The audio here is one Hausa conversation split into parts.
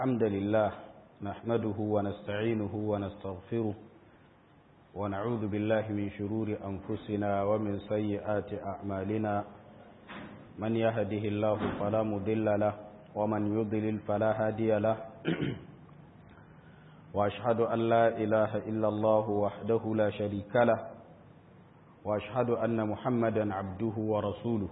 الحمد لله نحمده ونستعينه ونستغفره ونعوذ بالله من شرور أنفسنا ومن سيئات أعمالنا من يهده الله فلا مضل له ومن يضلل فلا هادي له وأشهد أن لا إله إلا الله وحده لا شريك له وأشهد أن محمدا عبده ورسوله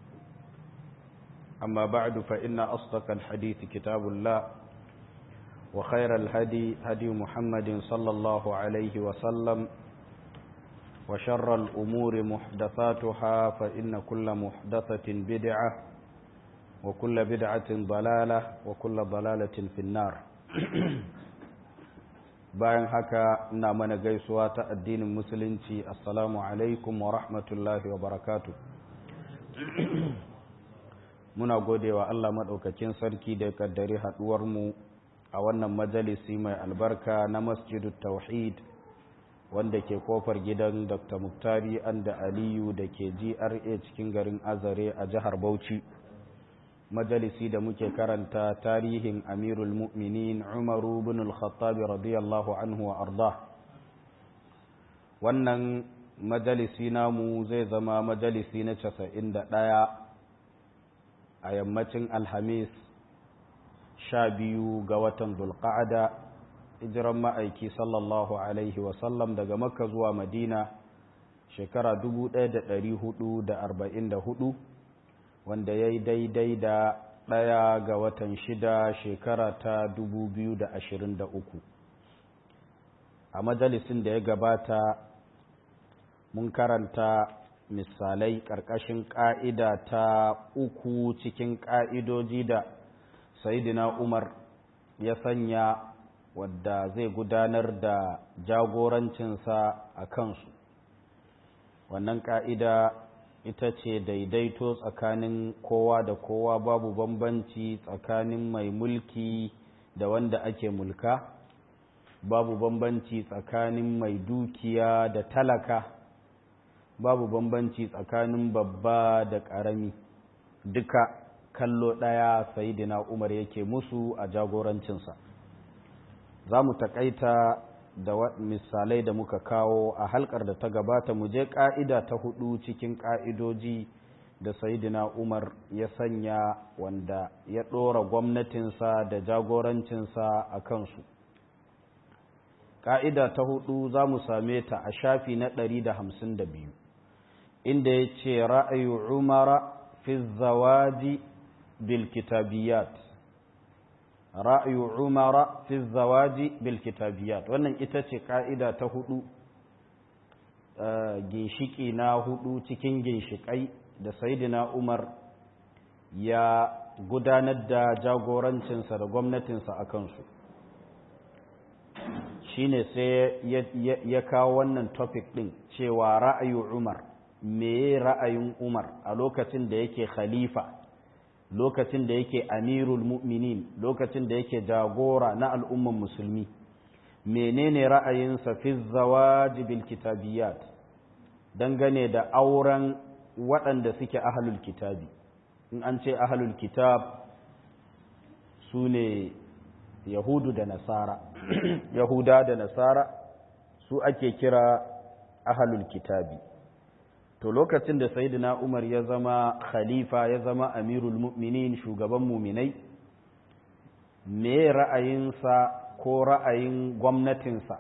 أما بعد فإن أصدق الحديث كتاب الله وخير الهدي هدي محمد صلى الله عليه وسلم وشر الأمور محدثاتها فإن كل محدثة بدعة وكل بدعة ضلالة وكل ضلالة في النار bayan haka ina mana gaisuwa ta addinin musulunci assalamu alaikum wa rahmatullahi wa barakatu muna godewa Allah maɗaukakin sarki da ya kaddari haɗuwarmu a wannan majalisi mai albarka na masjidu tauhid wanda ke kofar gidan dr muktari anda aliyu da ke gra cikin garin azare a jihar bauchi majalisi da muke karanta tarihin amirul mu'minin umaru bin al-khattabi radiyallahu anhu wa arda wannan majalisi namu zai zama majalisi na casa'in da ɗaya a yammacin alhamis sha biyu ga watan dulqa'ada hijiran ma'aiki sallallahu alaihi wasallam daga makka zuwa madina shekara 1444 wanda ya yi daidai da ɗaya ga watan shida shekara ta 2023 a majalisin da ya gabata mun karanta misalai ƙarƙashin ƙa'ida ta uku cikin ƙa'idoji da sayidina umar ya sanya wadda zai gudanar da jagorancinsa a kansu wannan ƙa'ida ita ce daidaito tsakanin kowa da kowa babu bambanci tsakanin mai mulki da wanda ake mulka babu bambanci tsakanin mai dukiya da talaka babu bambanci tsakanin babba da ƙarami duka kallo ɗaya sayidina umar yake musu a jagorancinsa za mu taƙaita da misalai da muka kawo a halkar da ta gabata mu je ƙa'ida ta hudu cikin ƙa'idoji da sayidina umar ya sanya wanda ya ɗora gwamnatinsa da jagorancinsa a kansu ƙa'ida ta hudu za mu same ta a shafi na ɗari da hamsin da biyu inda ya ce ra'ayi umara fi zawaji bil kitabiyat ra'ayu umara fi zawaji bil kitabiyat wannan ita ce ka'ida ta hudu ginshiki na hudu cikin ginshikai da saidina umar ya gudanar da jagorancinsa da gwamnatinsa a kansu shine sai ya kawo wannan topic din cewa ra'ayu umar me ra'ayin umar a lokacin da yake khalifa lokacin da yake amirul mu'minin lokacin da yake jagora na al'umman musulmi menene ra'ayinsa fi zawaji bil kitabiyat dangane da auren waɗanda suke ahlul kitabi in an ce ahlul kitab su ne yahudu da nasara yahuda da nasara su ake kira ahlul kitabi to lokacin da sayyidina umar ya zama khalifa ya zama amirul mu'minin shugaban muminai me ra'ayinsa ko ra'ayin gwamnatinsa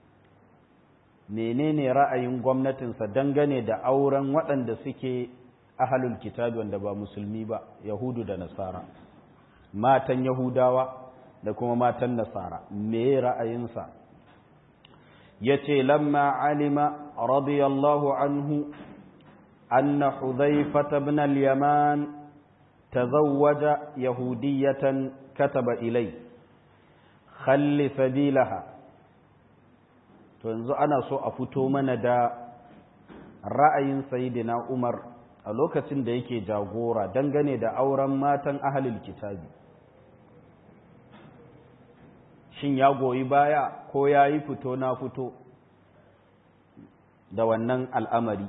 menene ra'ayin gwamnatinsa dangane da auren waɗanda suke ahalul kitabi wanda ba musulmi ba yahudu da nasara matan yahudawa da kuma matan nasara me ra'ayinsa ya ce lamma alima radiyallahu anhu أن حذيفة بن اليمان تزوج يهودية كتب إلي خل سبيلها yanzu ana so a fito mana da ra'ayin sayidina Umar a lokacin da yake jagora dangane da auren matan ahalil kitabi shin ya goyi baya ko ya yi fito na fito da wannan al'amari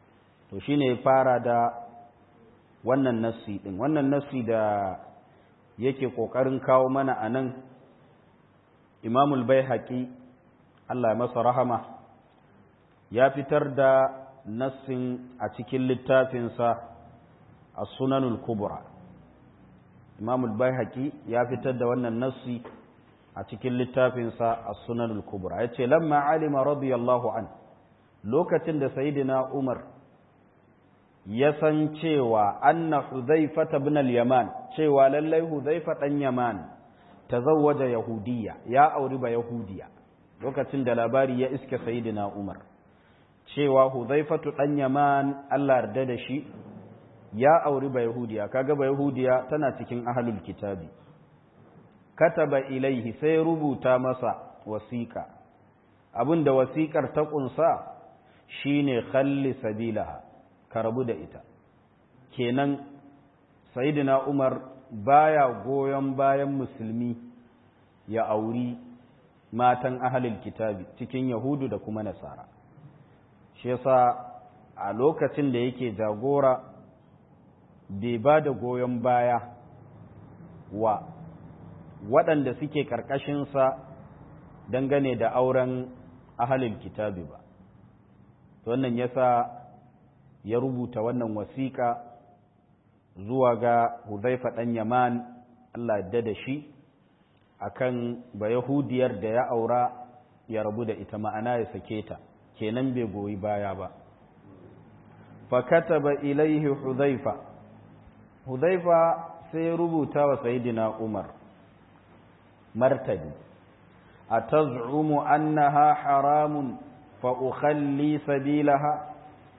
to shine ya fara da wannan nassi din wannan nassi da yake ƙoƙarin kawo mana a nan imamul bai haƙi Allah masa rahama ya fitar da nassin a cikin littafinsa a sunanul kubra imamul bai haƙi ya fitar da wannan nassi a cikin littafinsa a sunanul kubra ya ce lamma alima radiyallahu an lokacin da sayidina umar ya san cewa anna huzaifa ibn al-yaman cewa lallai huzaifa dan yaman tazawwaja yahudiyya ya auri ba yahudiya lokacin da labari ya iske sayidina umar cewa huzaifatu dan yaman Allah yarda da shi ya auri ba yahudiya kaga ba yahudiya tana cikin ahlul kitabi kataba ilaihi sai rubuta masa wasiƙa abinda wasiƙar ta ƙunsa shine khalli sabilaha ka rabu da ita kenan sayyidina umar baya goyon bayan musulmi ya auri matan ahalil kitabi cikin yahudu da kuma nasara shi yasa a lokacin da yake jagora bai ba da goyon baya wa waɗanda suke ƙarƙashinsa dangane da auren ahalil kitabi ba wannan yasa ya rubuta wannan wasiƙa zuwa ga Huzaifa ɗan Yaman Allah yadda da shi akan ba Yahudiyar da ya aura ya rabu da ita ma'ana ya sake ta kenan bai goyi baya ba fa kataba ilaihi Huzaifa Huzaifa sai ya rubuta wa Sayyidina Umar martani ataz'umu annaha haramun fa ukhalli sabilaha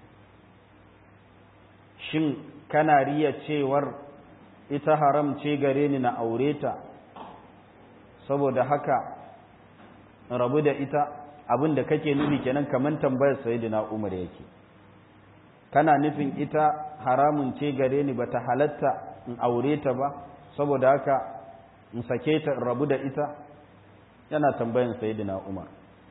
shin kana riya cewar ita haram ce gare ni na aure ta saboda haka rabu da ita abin da kake nufi kenan kamar tambayar sayyidina Umar yake kana nufin ita haramun ce gare ni bata halatta in aure ta ba saboda haka in sake ta in rabu da ita yana tambayan sayyidina Umar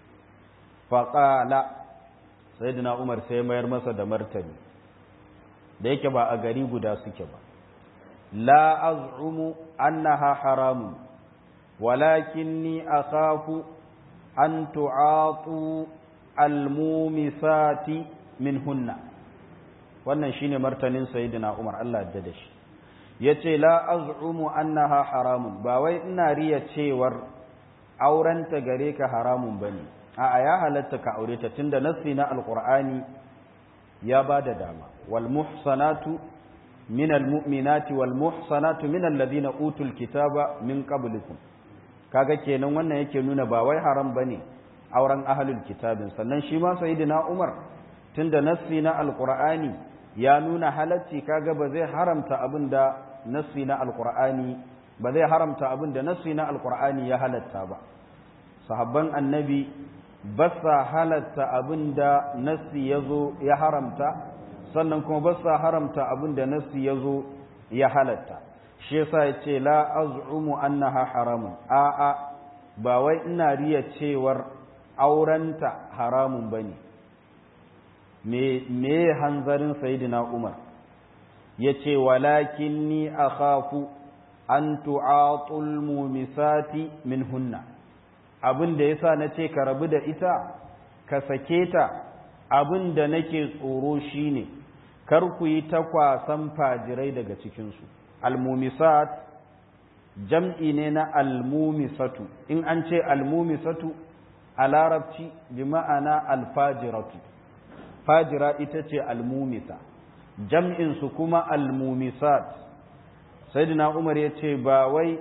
faqala sayyidina Umar sai mayar masa da martani da yake ba a gari guda suke ba la az'umu annaha haramun walakinni akhafu an tu'atu almumisati minhunna wannan shine martanin sayyidina Umar Allah ya da shi yace la az'umu annaha haramun ba wai ina riya cewar aurenta gare ka haramun bane a'a ya halatta ka aure ta tunda nassi na alqur'ani ya bada dama wal muhsanatu min al mu'minati wal muhsanatu min alladhina utul kitaba min qablikum kaga kenan wannan yake nuna ba wai haram bane auren ahlul kitabin sannan shi ma sayyidina Umar tunda nassi na alqur'ani ya nuna halacci kaga ba zai haramta abinda nassi na alqur'ani ba zai haramta abinda nassi na alqur'ani ya halatta ba sahabban annabi ba sa halatta abinda nassi yazo ya haramta sannan kuma ba sa haramta abinda nassi yazo ya halatta shi yasa yace la az'umu annaha haramun a a ba wai ina riya cewar aurenta haramun bane me me hanzarin sayyidina Umar yace walakinni akhafu an tu'atul mumisati minhunna abin da yasa nace ka rabu da ita ka sake ta abin da nake tsoro shine kar ku yi takwasan fajirai daga cikin su almumisat jam'i ne na almumisatu in an ce almumisatu a larabci bi ma'ana alfajiratu fajira ita ce almumisa jam'insu kuma almumisat sayyidina umar ya ce ba wai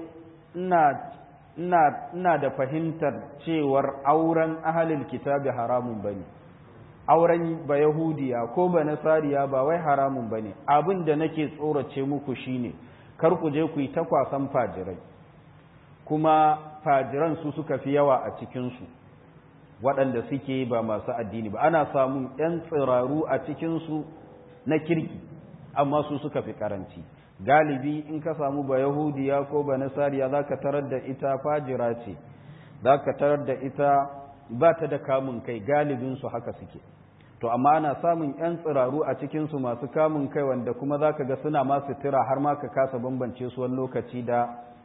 ina da fahimtar cewar auren ahalil kitabi haramun ba ne auren ba yahudiya ko ba nasariya ba wai haramun ba ne abin da nake tsorace muku shine kar ku je ku yi takwasan fajirai kuma fajiran su suka fi yawa a cikinsu waɗanda suke ba masu addini ba ana samun 'yan tsiraru a cikinsu na kirki amma su suka fi karanci galibi in ka samu ba yahudiya ko ba nasariya za ka tarar da ita fajira ce za ka tarar da ita ba ta da kamun kai galibinsu haka suke to amma ana samun 'yan tsiraru a cikinsu masu kamun kai wanda kuma za ka ga suna masu tira har ma ka kasa bambance su wani lokaci da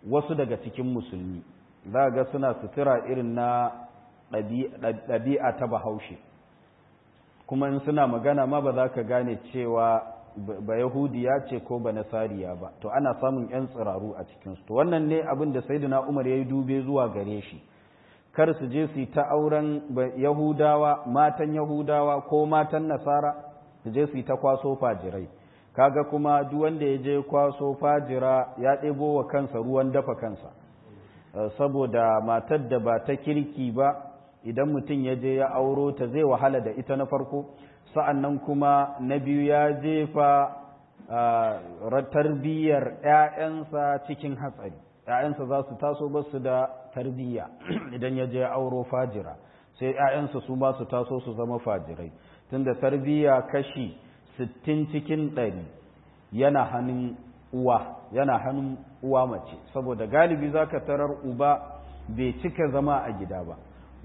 wasu daga cikin musulmi za ga suna sutura irin na ɗabi'a ta bahaushe kuma in suna magana ma ba za ka gane cewa ba yahudiya ce ko ba nasariya ba to ana samun 'yan tsiraru a cikinsu to wannan ne abin da saidina umar ya yi dube zuwa gare shi kar su je su yi ta auren yahudawa matan yahudawa ko matan nasara su je su yi ta kwaso fajirai kaga kuma duk wanda ya je kwaso fajira ya ɗebo wa kansa ruwan dafa kansa saboda matar da ba ta kirki ba idan mutum ya je ya auro ta zai wahala da ita na farko sa'annan kuma na biyu ya jefa tarbiyyar ‘ya'yansa cikin hatsari ‘ya'yansa za su taso ba su da tarbiyya idan ya je auro fajira sai ‘ya'yansa su ba su taso su zama fajirai tunda tarbiyya kashi sittin cikin ɗari yana hannun uwa yana hannun uwa mace saboda galibi za ka tarar uba bai cika zama a gida ba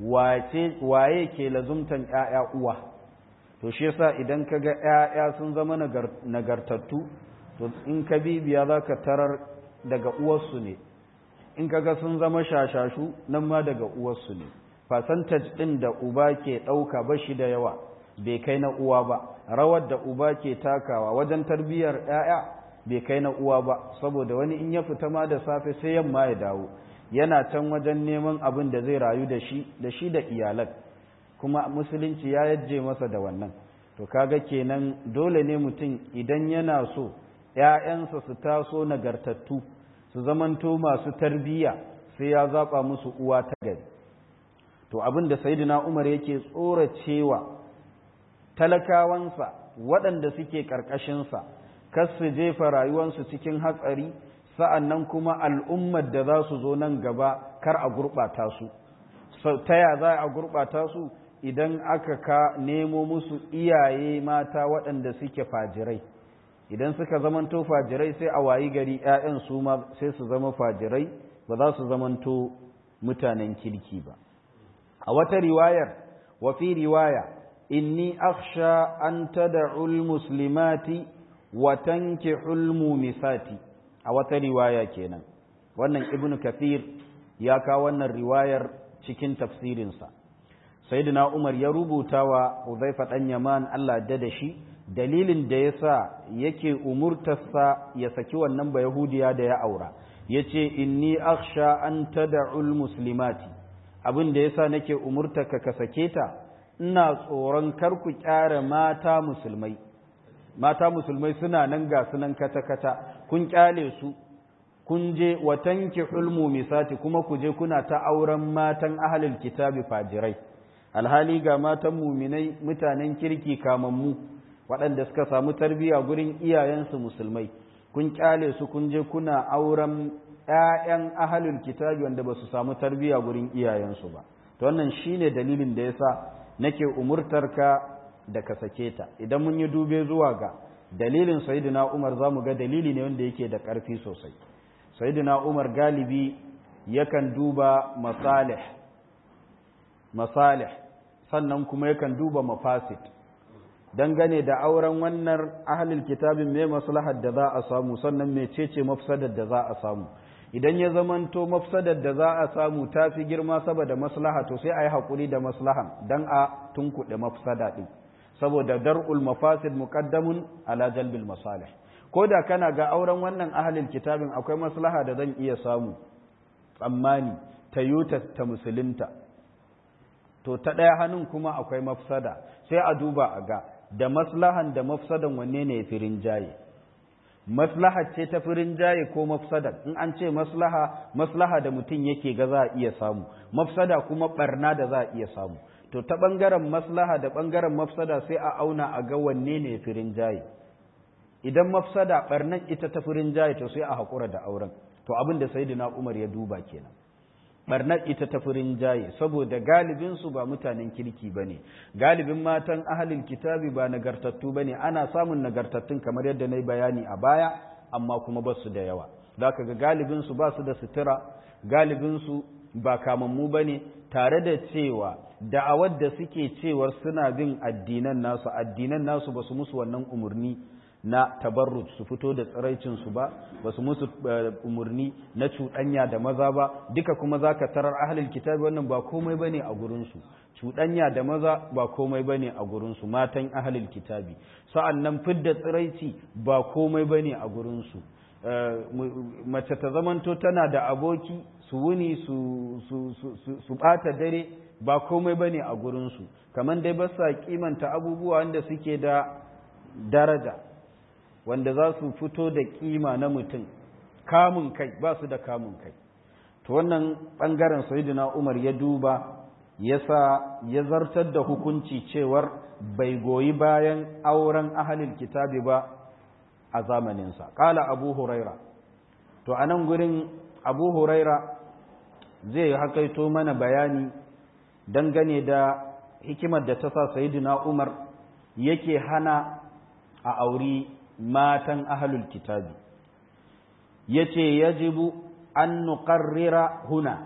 waye ke lazumtan ‘ya'ya uwa to shi yasa idan ka ga ‘ya'ya sun zama nagartattu to in ka bibiya za ka tarar daga uwarsu ne in ka ga sun zama shashashu nan ma daga uwarsu ne fasantaj ɗin da uba ke ɗauka ba shi da yawa bai kai na uwa ba rawar da uba ke takawa wajen tarbiyyar ‘ya'ya bai kai na uwa ba saboda wani in ya fita ma da safe sai yamma ya dawo yana can wajen neman abin da zai rayu da shi da shi da iyalan kuma musulunci ya yajje masa da wannan to kaga kenan dole ne mutum idan yana so ‘ya'yansa su taso nagartattu su zamanto masu tarbiyya sai ya zaɓa musu uwa ta gari to abin da sayidina umar yake tsoracewa talakawansa waɗanda suke ƙarƙashinsa kar su jefa rayuwansu cikin hatsari sa'an nan kuma al'ummar da za su zo nan gaba kar a gurɓata su ta ya za a gurɓata su idan aka ka nemo musu iyaye mata waɗanda suke fajirai idan suka zamanto fajirai sai a wayi gari ‘ya'yan su ma sai su zama fajirai ba za su zamanto mutanen kirki ba a wata riwayar wafi riwaya inni akhsha an tada'ul muslimati wa tankihul mumisati a wata riwaya kenan wannan ibnu kathir ya kawo wannan riwayar cikin tafsirinsa sayyidina umar ya rubuta wa uzaifa dan yaman Allah da da shi dalilin da yasa yake umurtarsa ya saki wannan ba yahudiya da ya aura yace inni akhsha an tad'ul muslimati abin da yasa nake umurtarka ka sake ta ina tsoron kar ku kyara mata musulmai mata musulmai suna nan ga sunan kata kata kun kyale su kun je wa tankihul mumisati kuma ku je kuna ta auren matan ahlul kitabi fajirai alhali ga matan muminai mutanen kirki kamammu waɗanda suka samu tarbiyya gurin iyayensu musulmai kun kyale su kun je kuna auren ‘ya'yan ahalul kitabi wanda ba su samu tarbiyya gurin iyayensu ba to wannan shine dalilin da yasa nake umurtarka da ka sake ta idan mun yi dube zuwa ga dalilin sayyidina Umar zamu ga dalili ne wanda yake da ƙarfi sosai sayyidina Umar galibi yakan duba masalih masalih sannan kuma yakan duba mafasid dangane da auren wannan ahlul kitabin mai maslahar da za a samu sannan mecece mafsadar da za a samu idan ya zamanto mafsadar da za a samu ta fi girma saboda maslaha to sai a yi haƙuri da maslahan don a tunkuɗe mafsada ɗin saboda dar'ul mafasid muqaddamun ala jalbil masalih ko da kana ga auren wannan ahlul kitabin akwai maslaha da zan iya samu tsammani ta yuta ta musulunta to ta ɗaya hannun kuma akwai mafsada sai a duba a ga da maslahan da mafsadan wanne ne ya fi rinjaye maslaha ce ta fi rinjaye ko mafsadan in an ce maslaha maslaha da mutum yake ga za a iya samu mafsada kuma barna da za a iya samu to ta ɓangaren maslaha da ɓangaren mafsada sai a auna a ga wanne ne ya fi rinjaye idan mafsada barnan ita ta fi rinjaye to sai a haƙura da auren to abin da sayyidina umar ya duba kenan barnar ita ta furin jaye saboda galibinsu ba mutanen kirki ba ne galibin matan ahalin kitabi ba nagartattu ba ne ana samun nagartattun kamar yadda na yi bayani a baya amma kuma ba su da yawa za ka ga galibinsu ba su da sutura galibinsu ba kamammu ba ne tare da cewa da'awar da suke cewar suna bin addinan nasu addinan nasu ba su musu wannan umarni na tabarruj su fito da tsiraicinsu ba ba su musu umarni na cuɗanya da maza ba duka kuma za ka tarar ahalil kitabi wannan ba komai ba ne a gurinsu cuɗanya da maza ba komai ba ne a gurinsu matan ahalil kitabi sa'an nan fidda tsiraici ba komai ba ne a gurinsu mace ta zamanto tana da aboki su wuni su ɓata dare ba komai ba ne a gurinsu kamar dai ba sa kimanta abubuwa wanda suke da daraja wanda za su fito da kima na mutum kamun kai ba su da kamun kai to wannan ɓangaren sayidina umar ya duba ya sa ya zartar da hukunci cewar bai goyi bayan auren ahalil kitabi ba a zamaninsa ƙala abu huraira to a nan gurin abu huraira zai hakaito mana bayani dangane da hikimar da ta sa sayidina umar yake hana a auri matan ahalul kitabi yace yajibu an nuqarrira huna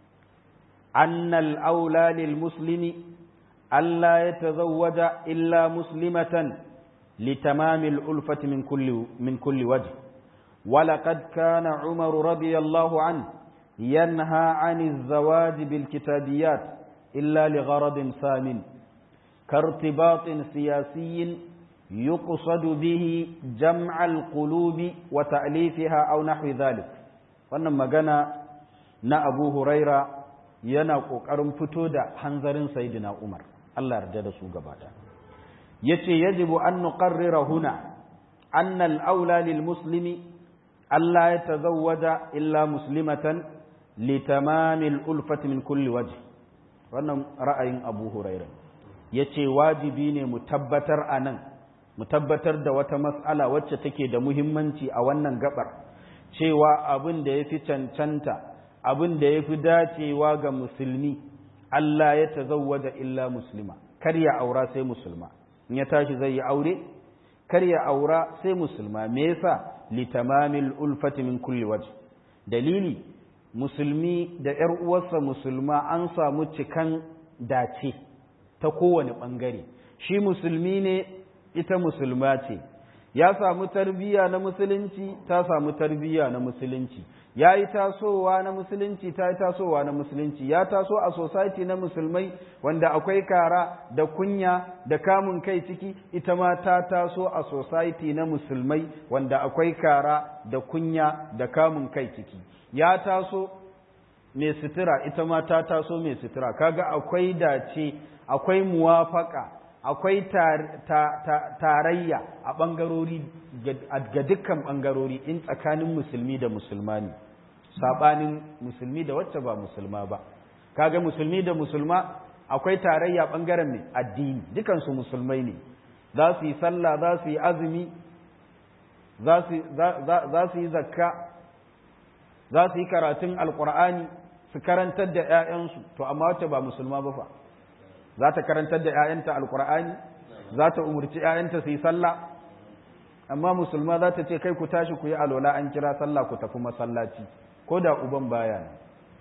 anna al-aula lil muslimi alla yatazawwaja illa muslimatan لتمام الألفة من كل من كل وجه ولقد كان عمر رضي الله عنه ينهى عن الزواج بالكتابيات إلا لغرض سام كارتباط سياسي يقصد به جمع القلوب وتأليفها أو نحو ذلك wannan magana na Abu Huraira yana ƙoƙarin fito da hanzarin Sayyidina Umar Allah yarda da su gaba da yace yajibu an nuqarrira huna anna al-aula lil muslimi alla yatazawwaja illa muslimatan li tamami al-ulfati min kulli wajh wannan ra'ayin Abu Huraira yace wajibi ne mu tabbatar anan mu tabbatar da wata mas'ala wacce take da muhimmanci a wannan gabar cewa abin da yafi cancanta abin da yafi dacewa ga musulmi Allah ya tazawwaja illa muslima kar ya aura sai musulma in ya tashi zai yi aure kar ya aura sai musulma me yasa litamamil ulfati min kulli wajh dalili musulmi da ƴar uwarsa musulma an samu cikan dace ta kowane bangare shi musulmi ne ita musulma ce ya samu tarbiyya na musulunci ta samu tarbiyya na musulunci ya yi tasowa na musulunci ta yi tasowa na musulunci ya taso a society na musulmai wanda akwai kara da kunya da kamun kai ciki ita ma ta taso a society na musulmai wanda akwai kara da kunya da kamun kai ciki ya taso mai sutura ita ma ta taso mai sutura kaga akwai dace akwai muwafaka akwai tarayya a ɓangarori ga dukkan ɓangarori in tsakanin musulmi da musulma ne saɓanin musulmi da wacce ba musulma ba kaga musulmi da musulma akwai tarayya ɓangaren mai addini dukansu musulmai ne za su yi sallah za su yi azumi za su yi zakka za su yi karatun alkur'ani su karantar da 'ya'yansu to amma wacce ba musulma ba fa za ta karantar da 'ya'yanta alkur'ani za ta umarci 'ya'yanta su yi sallah amma musulma za ta ce kai ku tashi ku yi alola an kira sallah ku tafi masallaci ko da uban baya ne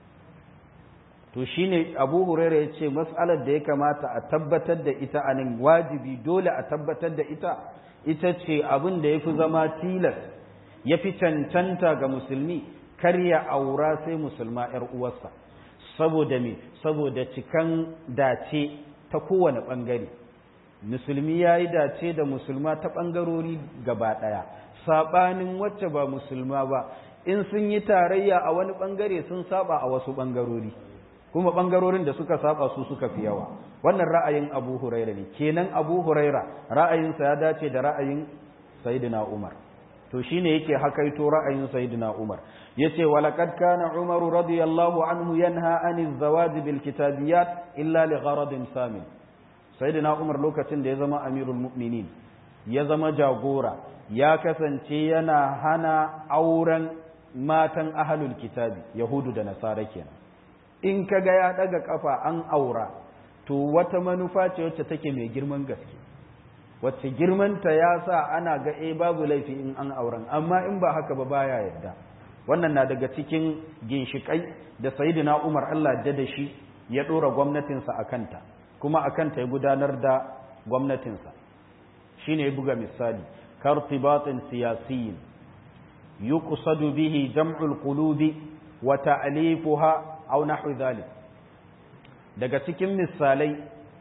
to shine abu huraira ya ce mas'alar da ya kamata a tabbatar da ita a nan wajibi dole a tabbatar da ita ita ce abin da ya fi zama tilas ya fi cancanta ga musulmi kar ya aura sai musulma 'yar uwarsa saboda me saboda cikan dace ta kowane ɓangare musulmi ya yi dace da musulma ta ɓangarori gaba ɗaya saɓanin wacce ba musulma ba in sun yi tarayya a wani ɓangare sun saba a wasu ɓangarori kuma ɓangarorin da suka saba su suka fi yawa wannan ra'ayin abu huraira ne kenan abu huraira ra'ayinsa ya dace da ra'ayin sayyidina umar to shine yake hakaito ra'ayin sayyidina umar yace walaqad kana umar radiyallahu anhu yanha aniz zawaj bil kitabiyat illa li gharadin samin sayyidina umar lokacin da ya zama amirul mu'minin ya zama jagora ya kasance yana hana auren matan ahlul kitabi yahudu da nasara kenan in kaga ya daga kafa an aura to wata manufa ce wacce take mai girman gaske wacce girmanta ya sa ana ga e babu laifi in an auren amma in ba haka ba baya yadda wannan na daga cikin ginshikai da sayyidina Umar Allah da da shi ya dora gwamnatinsa a kanta kuma a kanta ya gudanar da gwamnatinsa shine ya buga misali كارتباط سياسي يقصد به جمع القلوب وتأليفها أو نحو ذلك daga cikin misalai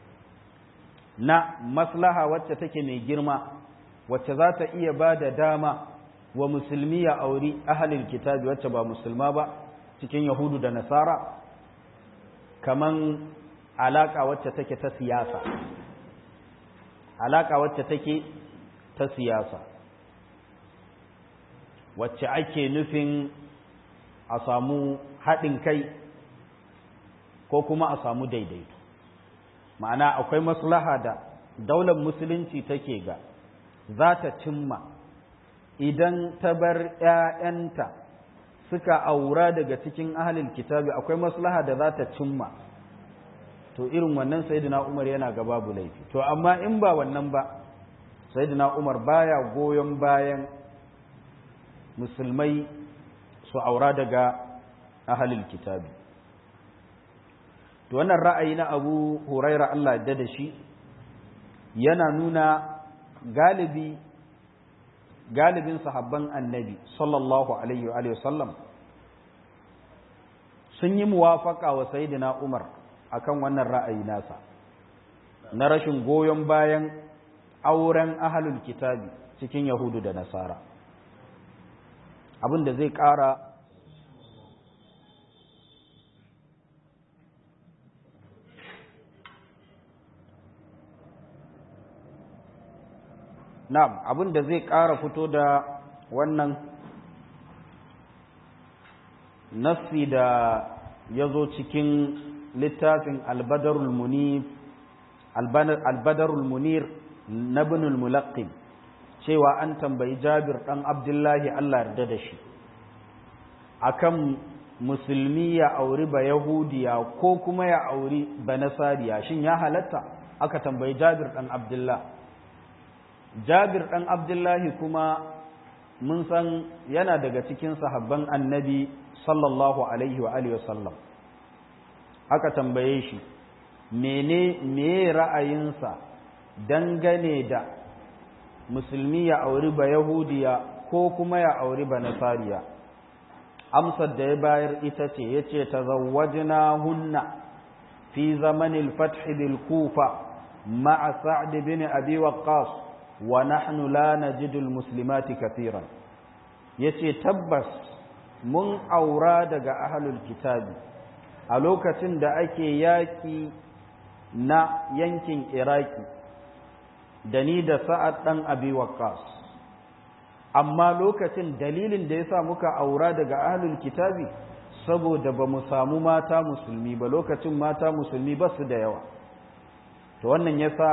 na maslaha wacce take mai girma wacce za ta iya ba da dama wa musulmi ya auri ahalin kitabi wacce ba musulma ba cikin yahudu da nasara kaman alaka wacce take ta siyasa alaka wacce take ta siyasa wacce ake nufin a samu haɗin kai ko kuma a samu daidaito ma'ana akwai maslaha da daular musulunci take ga za ta cimma idan ta bar ‘ya'yanta suka aura daga cikin ahalin kitabi akwai maslaha da za ta cimma to irin wannan sayyidina umar yana ga babu laifi to amma in ba wannan ba sayyidina umar baya goyon bayan musulmai su aura daga ahalin kitabi to wannan ra'ayi na abu huraira Allah da da shi yana nuna galibi galibin sahabban annabi sallallahu alaihi wa sallam sun yi muwafaka wa sayyidina Umar akan wannan ra'ayi nasa na rashin goyon bayan auren ahlul kitabi cikin yahudu da nasara abin da zai ƙara na'am abin da zai ƙara fito da wannan nassi da ya zo cikin littafin albadarul munir albadarul munir na binul mulaqqin cewa an tambayi jabir ɗan abdullahi allah yarda da shi akan musulmi ya auri ba yahudiya ko kuma ya auri ba nasariya shin ya halatta aka tambayi jabir ɗan abdullahi jabir ɗan abdullahi kuma mun san yana daga cikin sahabban annabi sallallahu alaihi wa alihi wasallam aka tambaye shi mene me ra'ayinsa dangane da musulmi ya auri ba yahudiya ko kuma ya auri ba nasariya amsar da ya bayar ita ce ya ce tazawwajna hunna fi zamanil fath bil kufa ma'a sa'd bin abi waqqas wa nahnu la najidul muslimati kathiran yace tabbas mun aura daga ahlul kitabi a lokacin da ake yaki na yankin iraki da ni da sa'ad dan abi waqqas amma lokacin dalilin da yasa muka aura daga ahlul kitabi saboda ba mu samu mata musulmi ba lokacin mata musulmi ba su da yawa to wannan yasa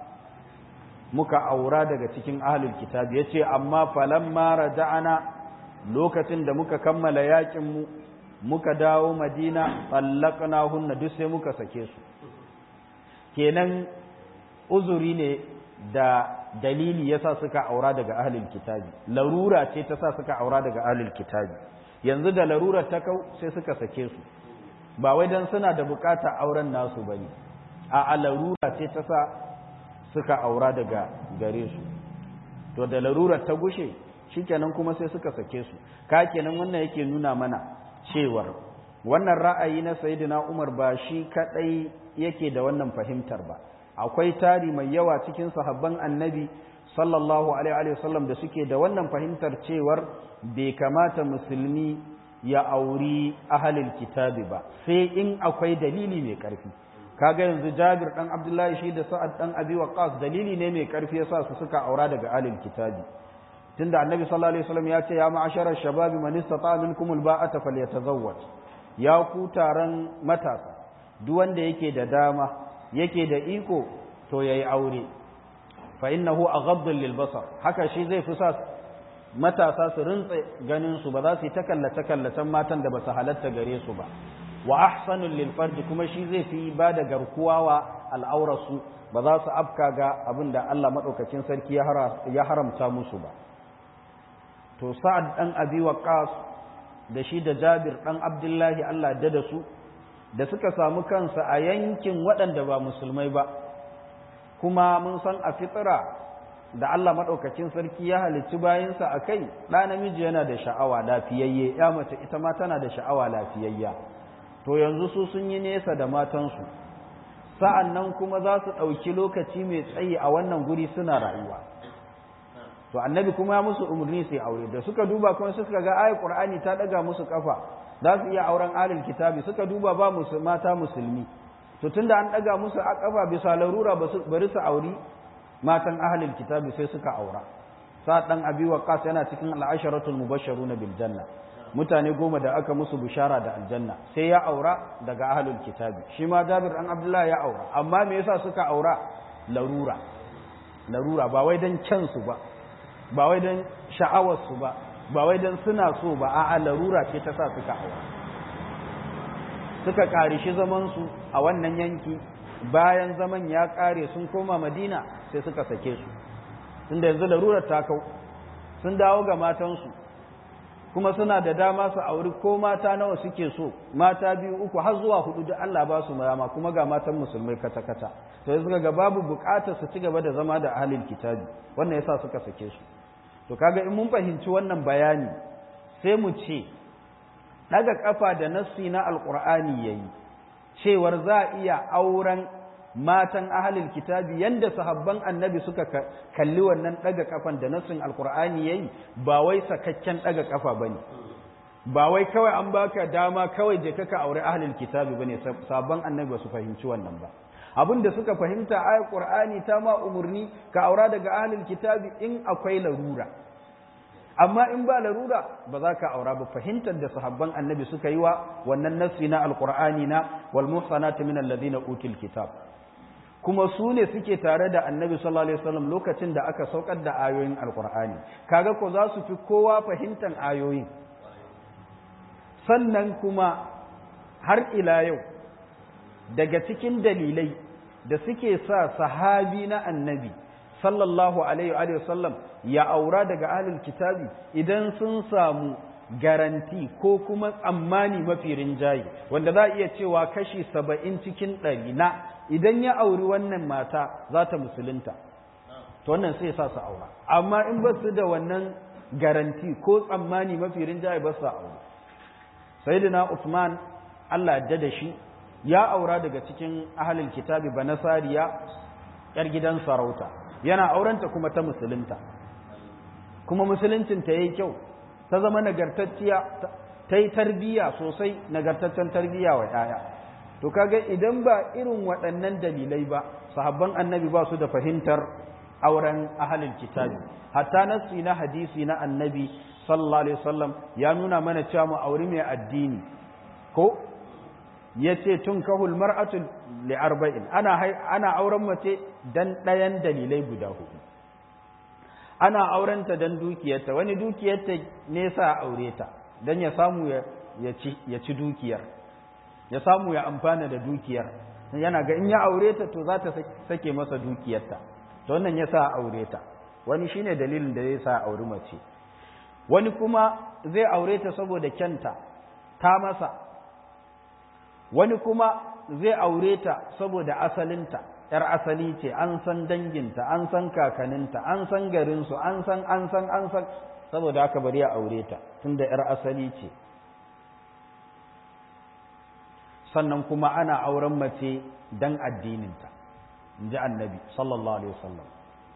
muka aura daga cikin ahlul kitab yace amma falamma raja'ana lokacin da muka kammala yakin mu muka dawo madina hunna duk sai muka sake su kenan uzuri ne da dalili yasa suka aura daga ahlul kitabi larura ce ta sa suka aura daga ahlul kitabi yanzu da larurar ta kau sai suka sake su ba wai dan suna da bukata auren nasu bane a larura ce ta sa suka aura daga gare su to da larurar ta gushe shikenan kuma sai suka sake su ka kenan wannan yake nuna mana cewar wannan ra'ayi na sayyidina Umar ba shi kadai yake da wannan fahimtar ba akwai tari mai yawa cikin sahabban annabi sallallahu alaihi wasallam da suke da wannan fahimtar cewar bai kamata musulmi ya auri ahalil kitabi ba sai in akwai dalili mai karfi kaga yanzu Jabir dan Abdullahi shi da Sa'ad dan Abi Waqqas dalili ne mai karfi yasa su suka aura daga ahlul kitabi tunda Annabi sallallahu alaihi wasallam ya ce ya ma'ashara shababi man istata'a minkum alba'ata falyatazawwaj ya ku taron matasa duk wanda yake da dama yake da iko to yayi aure fa innahu aghaddu lil basar haka shi zai fi sa matasa su rintse ganin su ba za su yi ta kallace kallacen matan da ba su halatta gare su ba wa ahsanul lil farji kuma shi zai fi ba da garkuwa wa al'aurarsu ba za su afka ga abin da Allah madaukakin sarki ya haramta musu ba to sa'ad dan abi waqas da shi da jabir dan abdullahi Allah da da su da suka samu kansa a yankin waɗanda ba musulmai ba kuma mun san a fitira da Allah maɗaukakin sarki ya halicci bayansa a kai ɗa namiji yana da sha'awa lafiyayye ya mace ita ma tana da sha'awa lafiyayya to yanzu su sun yi nesa da matansu sa'an nan kuma za su ɗauki lokaci mai tsayi a wannan guri suna rayuwa to annabi kuma ya musu umarni sai aure da suka duba kuma suka ga ayat qur'ani ta daga musu kafa za su iya auren alil kitabi suka duba ba musu mata musulmi to tunda an daga musu a kafa bisa larura bari su auri matan ahlul kitabi sai suka aura sa dan abi waqas yana cikin al'asharatul mubashsharuna bil janna mutane goma da aka musu bishara da aljanna sai ya aura daga ahlul kitabi shi ma jabir dan abdullahi ya aura amma me yasa suka aura larura larura ba wai dan kyansu ba ba wai dan sha'awarsu ba ba wai dan suna so ba a'a larura ce ta sa suka aura suka karishi zaman su a wannan yanki bayan zaman ya kare sun koma madina sai suka sake su tunda yanzu larurar ta kau sun dawo ga matansu kuma suna da dama su auri ko mata nawa suke so mata biyu uku har zuwa hudu da Allah ba su marama kuma ga matan musulmai kata kata to yanzu ga babu bukatar su ci gaba da zama da ahlul kitabi wannan yasa suka sake su to kaga in mun fahimci wannan bayani sai mu ce daga kafa da nassi na alqur'ani yayi cewar za a iya auren matan ahalil kitabi yanda sahabban annabi suka kalli wannan daga kafan da nassin alqur'ani yayi ba wai sakakken daga kafa bane ba wai kawai an baka dama kawai je ka aure ahalil kitabi bane sahabban annabi ba su fahimci wannan ba abin da suka fahimta ayat qur'ani ta ma umurni ka aura daga ahalil kitabi in akwai larura amma in ba larura ba za ka aura ba fahimtar da sahabban annabi suka yi wa wannan nassi na alqur'ani na wal muhsanatu min alladhina utul kitab kuma su ne suke tare da annabi sallallahu alaihi wasallam lokacin da aka saukar da ayoyin alqur'ani kaga ko za su fi kowa fahimtar ayoyin sannan kuma har ila yau daga cikin dalilai da suke sa sahabi na annabi sallallahu alaihi wasallam ya aura daga ahlul kitabi idan sun samu garanti ko kuma tsammani mafi rinjaye wanda za a iya cewa kashi saba'in cikin ɗari na idan ya auri wannan mata za ta musulunta to wannan sai sa su aura amma in ba su da wannan garanti ko tsammani mafi rinjaye ba su aure sayyidina Usman Allah ya da shi ya aura daga cikin ahlul kitabi banasariya yar gidan sarauta yana aurenta kuma ta musulunta kuma musuluncin ta yayi kyau ta zama nagartacciya ta yi tarbiyya sosai nagartaccen tarbiyya wa ‘ya'ya to kaga idan ba irin waɗannan dalilai ba sahabban annabi ba su da fahimtar auren ahalin kitabi hatta nassi na hadisi na annabi sallallahu alaihi wasallam ya nuna mana cewa mu auri mai addini ko yace tun kahul mar'atu li arba'in ana ana auren mace dan ɗayan dalilai guda hudu ana aurenta don dukiyarta wani dukiyarta ne sa aure ta don ya samu ya ci dukiyar ya samu ya amfana da dukiyar yana ga in ya aure ta to za ta sake masa dukiyarta to wannan ya sa aure ta wani shine dalilin da zai sa auri mace wani kuma zai aure ta saboda kyanta ta masa wani kuma zai aure ta saboda asalinta ‘yar asali ce, an san danginta, an san kakaninta, an san garinsu, an san, an san, an san, saboda haka bari a aure ta, tunda ‘yar asali ce. Sannan kuma ana auren mace don addininta, in ji annabi, sallallahu Alaihi wasallam.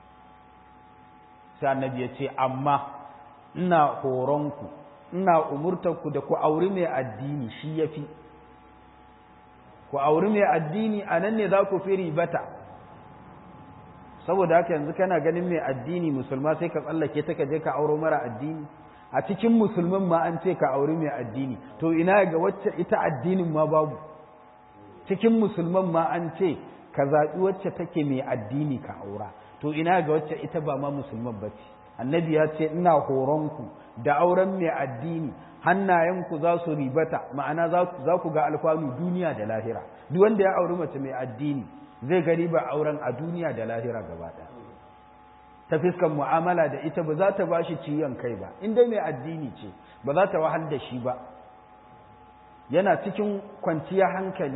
Sai annabi ya ce, amma ina horonku, ina umurtanku da ku auri mai addini shi ya fi. ku auri mai addini a nan ne za ku fi ribata saboda haka yanzu kana ganin mai addini musulma sai ka tsallake ta ka je ka auro mara addini a cikin musulman ma an ce ka auri mai addini to ina ga wacce ita addinin ma babu cikin musulman ma an ce ka zaɓi wacce take mai addini ka aura to ina ga wacce ita ba ma musulman ba ce annabi ya ce ina horonku da auren mai addini hannayenku za su ribata ma'ana za ku ga alfanu duniya da lahira duk wanda ya auri mace mai addini zai ga riba auren a duniya da lahira gaba ɗaya ta fiskan mu'amala da ita ba za ta ba shi ciwon kai ba in dai mai addini ce ba za ta wahal da shi ba yana cikin kwanciya hankali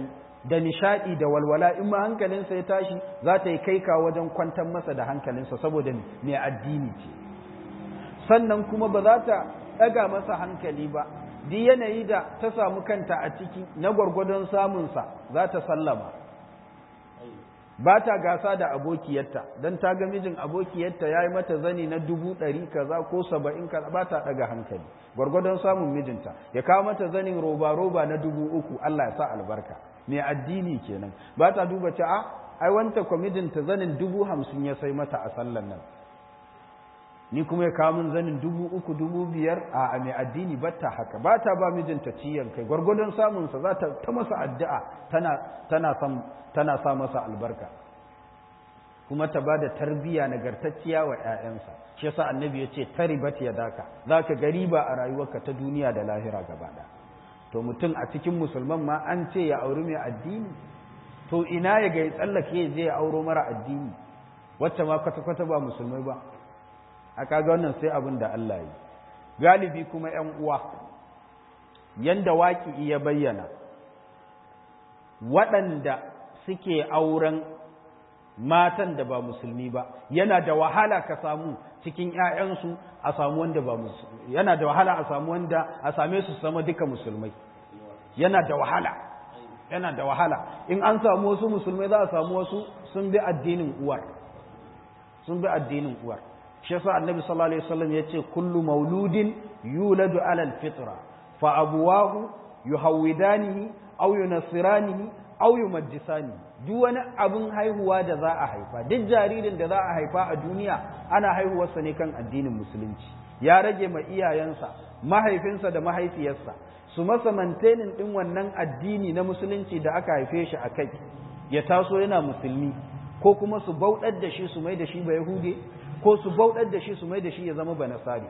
da nishaɗi da walwala in ma hankalinsa ya tashi za ta yi kai ka wajen kwantar masa da hankalinsa saboda mai addini ce sannan kuma ba za ta ɗaga masa hankali ba duk yanayi da ta samu kanta a ciki na gwargwadon samunsa za ta sallama ba ta gasa da abokiyarta don ta ga mijin abokiyarta ya yi mata zani na dubu ɗari kaza ko saba'in kaza ba ta ɗaga hankali gwargwadon samun mijinta ya kawo mata zanin roba-roba na dubu uku Allah ya sa albarka mai addini kenan ba ta duba ce a ai wanta kwa mijinta zanin dubu hamsin ya sai mata a sallan nan ni kuma ya kawo min zanin dubu uku dubu biyar a mai addini ba ta haka ba ta ba mijinta ciyan kai gwargwadon samunsa za ta ta masa addu'a tana sa masa albarka kuma ta ba da tarbiyya nagartacciya wa 'ya'yansa shi yasa annabi ya ce taribat ya daka za ka gari ba a rayuwarka ta duniya da lahira gaba ɗaya to mutum a cikin musulman ma an ce ya auri mai addini to ina ya ga ya tsallake ya je ya auro mara addini wacce ma kwata-kwata ba musulmai ba a kaga wannan sai abin da Allah yi galibi kuma ‘yan uwa yanda waƙi ya bayyana waɗanda suke auren matan da ba musulmi ba yana da wahala ka samu cikin ‘ya'yansu a samu wanda ba musulmi yana da wahala a samu wanda a same su sama duka musulmai yana da wahala yana da wahala in an samu wasu musulmai za a samu wasu sun bi addinin uwar sun bi addinin uwar shi yasa annabi sallallahu alaihi wasallam yace kullu mauludin yuladu ala alfitra fa abuwahu yuhawidanihi aw yunassiranihi aw yumajjisani duk wani abin haihuwa da za a haifa duk jaririn da za a haifa a duniya ana haihuwarsa ne kan addinin musulunci ya rage ma iyayensa mahaifinsa da mahaifiyarsa su masa mantenin din wannan addini na musulunci da aka haife shi a kai ya taso yana musulmi ko kuma su bauɗar da shi su mai da shi ba yahude ko su bauɗar da shi su mai da shi ya zama ba nasari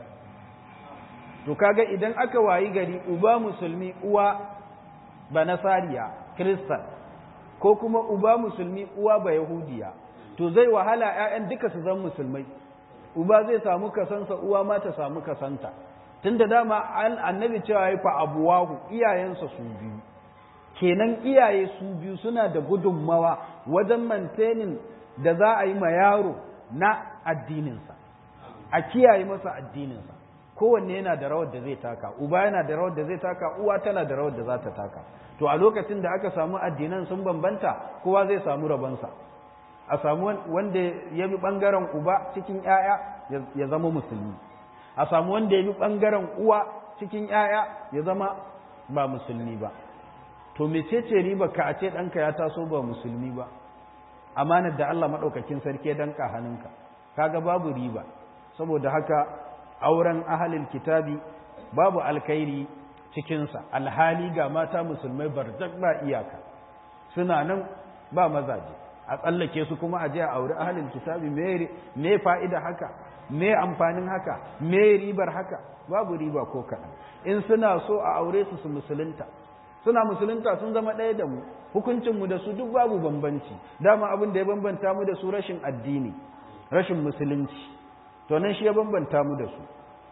to kaga idan aka wayi gari uba musulmi uwa ba nasariya kristan ko kuma uba musulmi uwa ba yahudiya to zai wahala ƴaƴan duka su zama musulmai uba zai samu kasansa uwa ma ta samu kasanta tunda dama annabi cewa ya fa abuwahu iyayensa su biyu kenan iyaye su biyu suna da gudunmawa wajen mantenin da za a yi ma yaro na addininsa a kiyaye masa addininsa kowanne yana da rawar da zai taka uba yana da rawar da zai taka uwa tana da rawar da za ta taka to a lokacin da aka samu addinan sun bambanta kowa zai samu rabonsa a samu wanda ya bi ɓangaren uba cikin ‘ya'ya ya zama musulmi a samu wanda ya bi ɓangaren uwa cikin ‘ya'ya ya zama ba musulmi ba to mecece riba ka a ce ɗanka ya taso ba musulmi ba amanar da Allah maɗaukakin sarki ya danka hannunka kaga babu riba saboda haka auren ahalin kitabi babu alkhairi cikinsa alhali ga mata musulmai barjak ba iyaka suna nan ba mazaje a tsallake su kuma a je a auri ahalin kitabi me fa'ida haka me amfanin haka me ribar haka babu riba ko kaɗan in suna so a aure su su musulunta suna musulunta sun zama ɗaya da mu hukuncinmu da su duk babu bambanci dama abin da ya bambanta mu da su rashin addini rashin musulunci to nan shi ya bambanta mu da su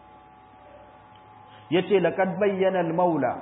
yace laqad bayyana al-maula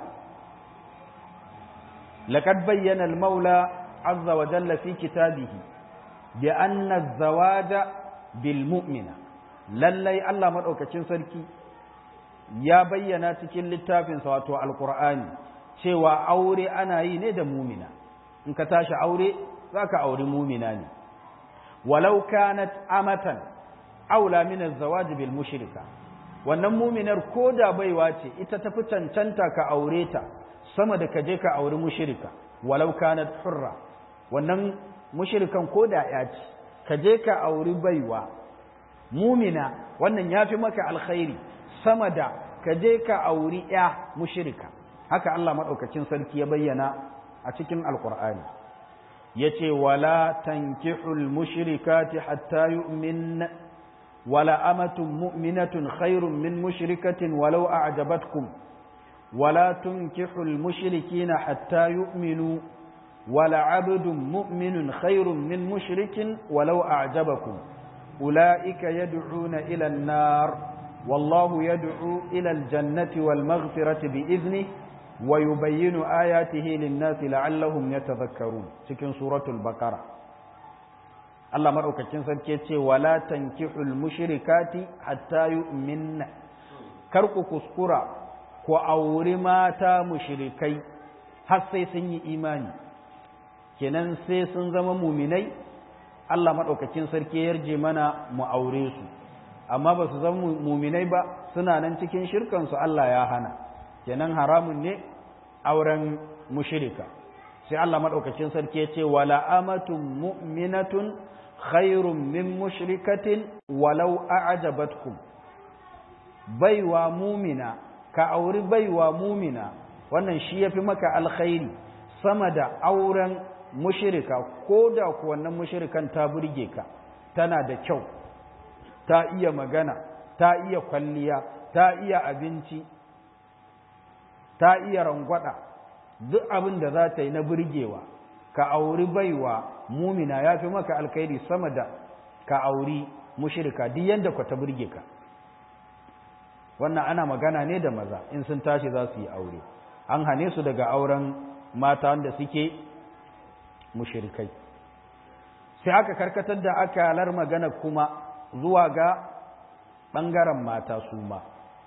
laqad bayyana al-maula azza wa jalla fi kitabihi bi anna az-zawaja bil mu'mina lallai Allah madaukakin sarki ya bayyana cikin littafinsa wato alqur'ani cewa aure ana yi ne da mumina in ka tashi aure zaka auri mumina ne walau kanat amatan aula min az-zawaj bil mushrika wannan muminar ko da baiwa ce ita tafi cancanta ka aure ta sama da ka je ka auri mushrika walau kanat hurra wannan mushrikan ko da ya ce ka je ka auri baiwa mumina wannan yafi maka alkhairi sama da ka je ka auri ya mushrika haka Allah madaukakin sarki ya bayyana a cikin alqur'ani yace wala tankihul mushrikati hatta yu'min ولا أمة مؤمنة خير من مشركة ولو أعجبتكم ولا تنكحوا المشركين حتى يؤمنوا ولا عبد مؤمن خير من مشرك ولو أعجبكم أولئك يدعون إلى النار والله يدعو إلى الجنة والمغفرة بإذنه wa yubayyinu ayatihi lin-nasi la'allahum yatadhakkarun cikin suratul baqara Allah madaukakin sarki ce wala tankihul mushrikati hatta yu'minna kar ku kuskura ku auri mata mushrikai har sai sun yi imani kenan sai sun zama muminai Allah madaukakin sarki ya yarje mana mu aure su amma ba su zama muminai ba suna nan cikin shirkansu Allah ya hana kenan haramun ne auren mushrika sai Allah madaukakin sarki ya ce wala amatun mu'minatun khairun min mushrikatin walau a'jabatkum baiwa mumina ka auri baiwa mumina wannan shi yafi maka alkhairi sama da auren mushrika ko da ku wannan mushrikan ta burge ka tana da kyau ta iya magana ta iya kwalliya ta iya abinci ta iya rangwada duk abin da za ta yi na burgewa ka auri baiwa mumina ya fi maka alkhairi sama da ka auri mushirka duk yadda ku ta burge ka wannan ana magana ne da maza in sun tashi za su yi aure an hane su daga auren mata wanda suke mushirikai sai aka karkatar da akalar magana kuma zuwa ga ɓangaren mata su ma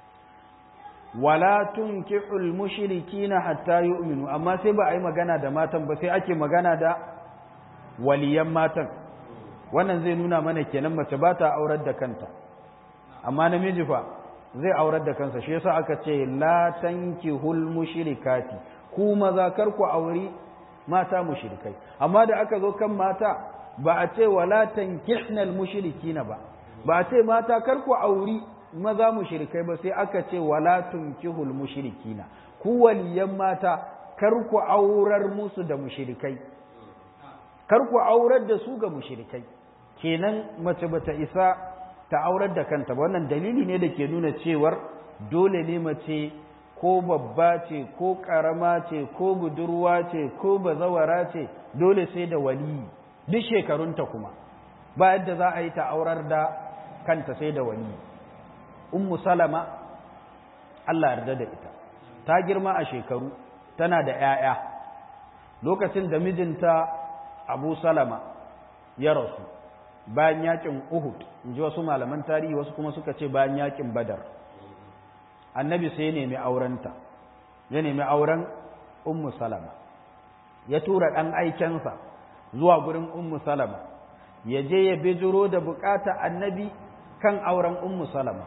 wala tunkihul mushrikina hatta yu'minu amma sai ba a yi magana da matan ba sai ake magana da waliyan matan wannan zai nuna mana kenan mace ba ta aurar da kanta amma namiji fa zai aurar da kansa shi yasa aka ce la tankihul mushrikati ku maza kar ku auri mata mushrikai amma da aka zo kan mata ba a ce wala tankihnal mushrikina ba ba a ce mata kar ku auri maza mushrikai ba sai aka ce wala tunkihul mushrikina ku waliyan mata kar ku aurar musu da mushrikai kar ku aurar da su ga mushrikai kenan mace bata isa ta aurar da kanta ba wannan dalili ne da ke nuna cewar dole ne mace ko babba ce ko karama ce ko budurwa ce ko bazawara ce dole sai da waliyi duk shekarunta kuma ba yadda za a yi ta aurar da kanta sai da waliyi ummu salama Allah yarda da ita ta girma a shekaru tana da 'ya'ya lokacin da mijinta abu salama ya rasu bayan yakin uhud in ji wasu malaman tarihi wasu kuma suka ce bayan yakin badar annabi sai ya nemi aurenta ya nemi auren ummu salama ya tura ɗan aikensa zuwa gurin ummu salama ya je ya bijiro da bukata annabi kan auren ummu salama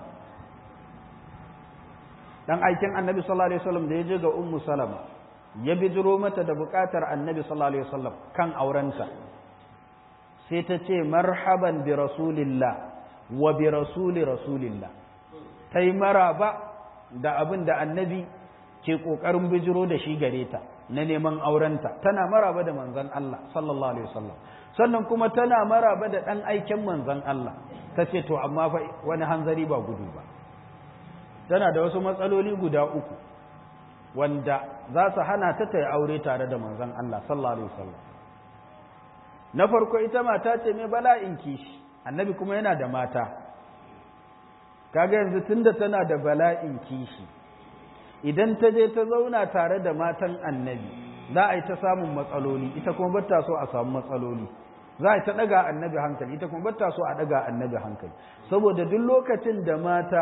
dan aikin annabi sallallahu alaihi wasallam da ya je ga ummu salama ya bijiro mata da bukatar annabi sallallahu alaihi wasallam kan aurenta sai ta ce marhaban bi rasulillah wa bi rasuli rasulillah ta yi maraba da abin da annabi ke ƙoƙarin bijiro da shi gare ta na neman aurenta tana maraba da manzan Allah sallallahu alaihi wasallam sannan kuma tana maraba da ɗan aiken manzan Allah ta ce to amma fa wani hanzari ba gudu ba tana da wasu matsaloli guda uku wanda za su hana ta ta yi aure tare da manzan Allah sallallahu alaihi wasallam na farko ita mata ce mai bala'in kishi annabi kuma yana da mata kaga yanzu tunda tana da bala'in kishi idan ta je ta zauna tare da matan annabi za a yi ta samun matsaloli ita kuma bata so a samu matsaloli za a yi ta daga annabi hankali ita kuma bata so a daga annabi hankali saboda duk lokacin da mata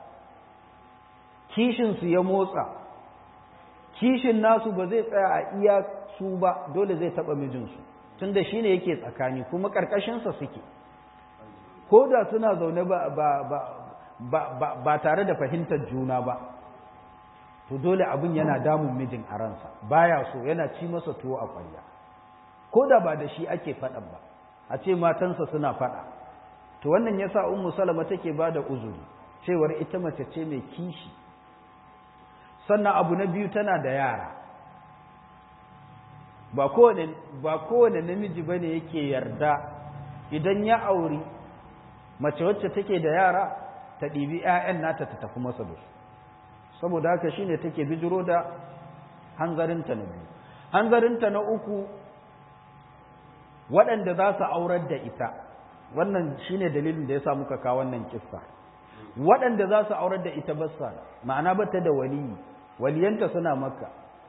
kishinsu ya motsa kishin nasu ba zai tsaya a iya su ba dole zai taɓa mijinsu tunda shi ne yake tsakani kuma ƙarƙashinsa suke ko da suna zaune ba tare da fahimtar juna ba to dole abin yana damun mijin a ransa baya so yana ci masa tuwo a ƙwarya ko da ba da shi ake faɗan ba a ce matansa suna faɗa to wannan yasa ummu salama take ba da uzuri cewar ita mace ce mai kishi sannan abu na biyu tana da yara ba kowane ba kowane namiji bane yake yarda idan ya auri mace wacce take da yara ta ɗibi 'ya'yan nata ta tafi masa da su saboda haka shine take bijiro da hanzarinta na biyu hanzarinta na uku waɗanda za su aurar da ita wannan shine dalilin da ya sa muka kawo wannan kissa waɗanda za su aurar da ita bassa ma'ana bata da waliyi waliyanta suna makka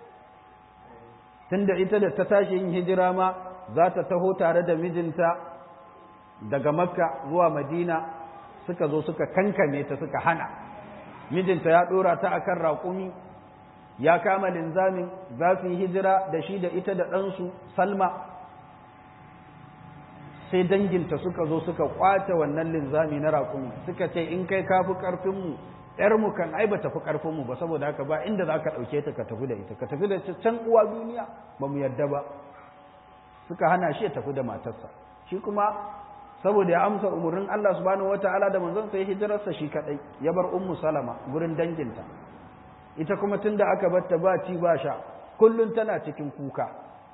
tunda ita da ta tashi yin hijira ma za ta taho tare da mijinta daga makka zuwa madina suka zo suka kankame ta suka hana mijinta ya ɗora ta akan raƙumi ya kama linzamin za su yi hijira da shi da ita da ɗansu salma sai danginta suka zo suka kwace wannan linzami na raƙumi suka ce in kai kafi ƙarfinmu ‘yarmu kan ai ba tafi ƙarfinmu ba saboda haka ba inda za ka ɗauke ta ka tafi da ita ka tafi da can uwa duniya ba mu yadda ba suka hana shi ya tafi da matarsa shi kuma saboda ya amsa umarnin Allah subhanahu wata'ala da manzon sai hijirarsa shi kadai ya bar ummu salama gurin danginta ita kuma tunda aka batta ba ci ba sha kullun tana cikin kuka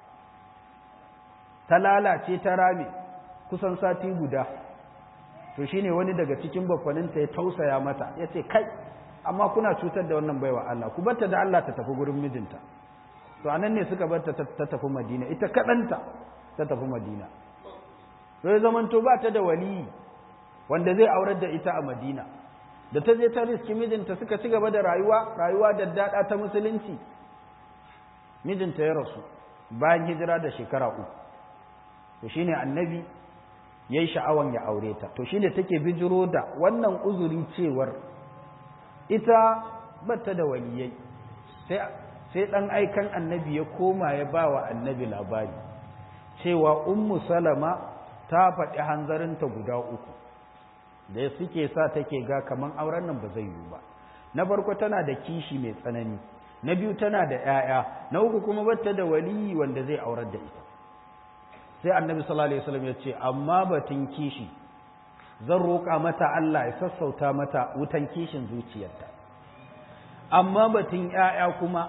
ta lalace ta rame kusan sati guda to shine wani daga cikin bakwaninta ya tausaya mata ya ce kai amma kuna cutar da wannan baiwa Allah ku batta da Allah ta tafi gurin mijinta to anan ne suka batta ta tafi Madina ita kadanta ta tafi Madina to ya zamanto ba ta da waliyi wanda zai aurar da ita a Madina da ta je ta riski mijinta suka ci gaba da rayuwa rayuwa da dada ta musulunci mijinta ya rasu bayan hijira da shekara uku to shine annabi yayi sha'awan ya aure ta to shine take bijiro da wannan uzuri cewar ita bata da waliyai sai sai dan aikan annabi ya koma ya bawa annabi labari cewa ummu salama ta faɗi hanzarinta guda uku da suke sa take ga kaman auren nan ba zai yiwu ba na farko tana da kishi mai tsanani na biyu tana da 'ya'ya na uku kuma bata da waliyi wanda zai aurar da ita sai annabi sallallahu alaihi wasallam ya ce amma batun kishi zan roƙa mata Allah ya sassauta mata wutan kishin zuciyarta amma batun ƴaƴa kuma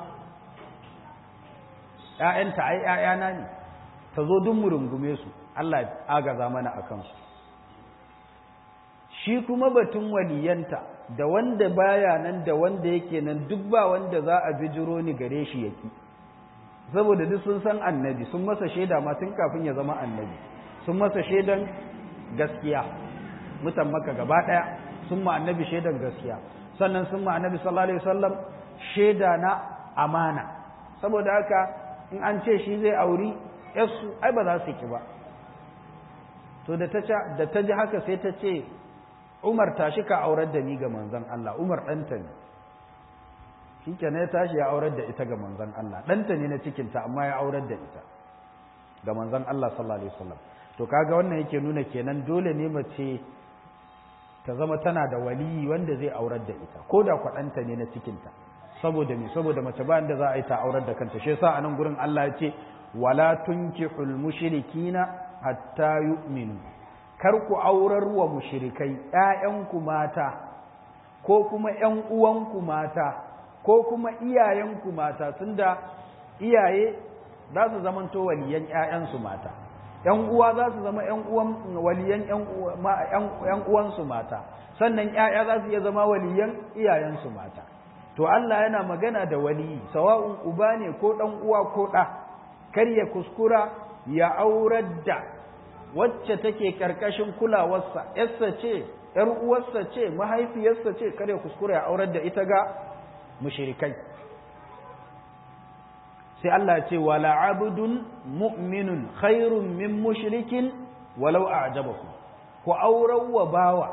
ƴaƴanta ai ƴaƴana ne ta zo duk mu rungume su Allah ya agaza mana akan su shi kuma batun waliyanta da wanda baya nan da wanda yake nan duk ba wanda za a bijiro ni gare shi yaki saboda duk sun san annabi sun masa shaida ma tun kafin ya zama annabi sun masa shaidan gaskiya mutan maka gaba daya sun ma annabi shaidan gaskiya sannan sun ma annabi sallallahu alaihi wasallam shaida na amana saboda haka in an ce shi zai auri yasu ai ba za su ki ba to da ta da ta ji haka sai ta ce Umar tashi ka aurar da ni ga manzon Allah Umar ɗanta ne shi kenan ya tashi ya aurar da ita ga manzon Allah ɗanta ne na cikinta amma ya aurar da ita ga manzon Allah sallallahu alaihi wasallam to kaga wannan yake nuna kenan dole ne mace ta zama tana da waliyi wanda zai aurar da ita ko da kwaɗanta ne na cikinta saboda me saboda mace ba inda za a yi ta aurar da kanta shi yasa a nan gurin Allah ya ce wala tunkihul mushrikina hatta yu'minu kar ku aurar wa mushrikai ƴaƴanku mata ko kuma ƴan uwanku mata ko kuma iyayenku mata tunda iyaye za su zamanto waliyan ƴaƴansu mata ƴan uwa za su zama ƴan uwan waliyan ƴan uwansu mata sannan ƴaƴa za su iya zama waliyan iyayensu mata to Allah yana magana da waliyi sawa'un uba ne ko ɗan uwa ko ɗa kar ya kuskura ya aurar da wacce take karkashin kulawarsa yarsa ce ‘yar uwarsa ce mahaifiyarsa ce kar ya kuskura ya aurar da ita ga mushrikai sai Allah ce wala abdun mu'minun khairun min mushrikin walau a'jabakum ku aurar wa bawa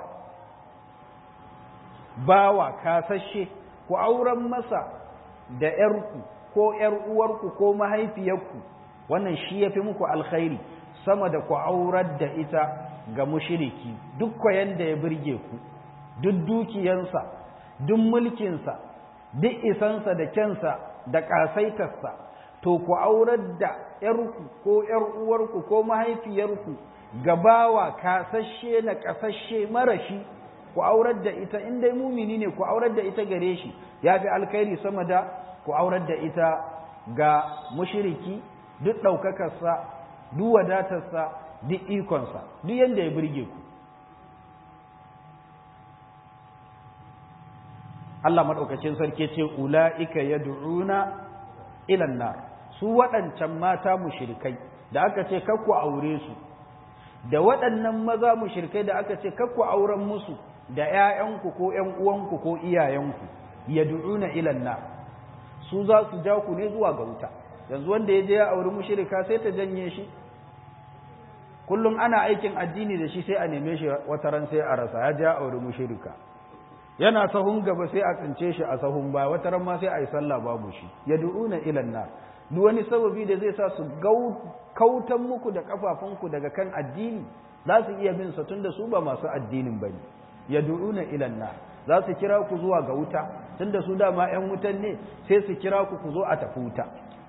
bawa kasashe ku auren masa da ‘yarku ko ‘yar uwarku ko mahaifiyarku wannan shi ya fi muku alkhairi sama da ku aurar da ita ga mushiriki duk kwayan da ya birge ku duk dukiyansa duk mulkinsa duk isansa da kyansa da ƙasaitarsa to ku aurar da ‘yarku ko ‘yar uwarku ko mahaifiyarku ga bawa kasashe na ƙasashe marashi ku aurar da ita in dai mumini ne ku aurar da ita gare shi ya fi alkhairi sama da ku aurar da ita ga mushiriki duk ɗaukakarsa duk wadatarsa duk ikonsa duk yadda ya birge ku Allah maɗaukacin sarki ce ula'ika ya du'una ilan nar su waɗancan mata mushrikai da aka ce kakku aure su da waɗannan maza mushrikai da aka ce kakku auren musu da ‘ya'yanku ko ‘yan uwanku ko iyayenku ya du'una ilan nar su za su ja ku ne zuwa ga wuta yanzu wanda ya je ya auri mushrika sai ta janye shi kullum ana aikin addini da shi sai a neme shi wata ran sai a rasa ya je ya auri mushrika yana sahun gaba sai a tsince shi a sahun baya wata ran ma sai a yi sallah babu shi yad'una ila nar duk wani sababi da zai sa su kautan muku da kafafunku daga kan addini za su iya bin sa tunda su ba masu addinin bane yad'una ila nar za su kira ku zuwa ga wuta tunda su dama ƴan wutan ne sai su kira ku ku zo a tafi wuta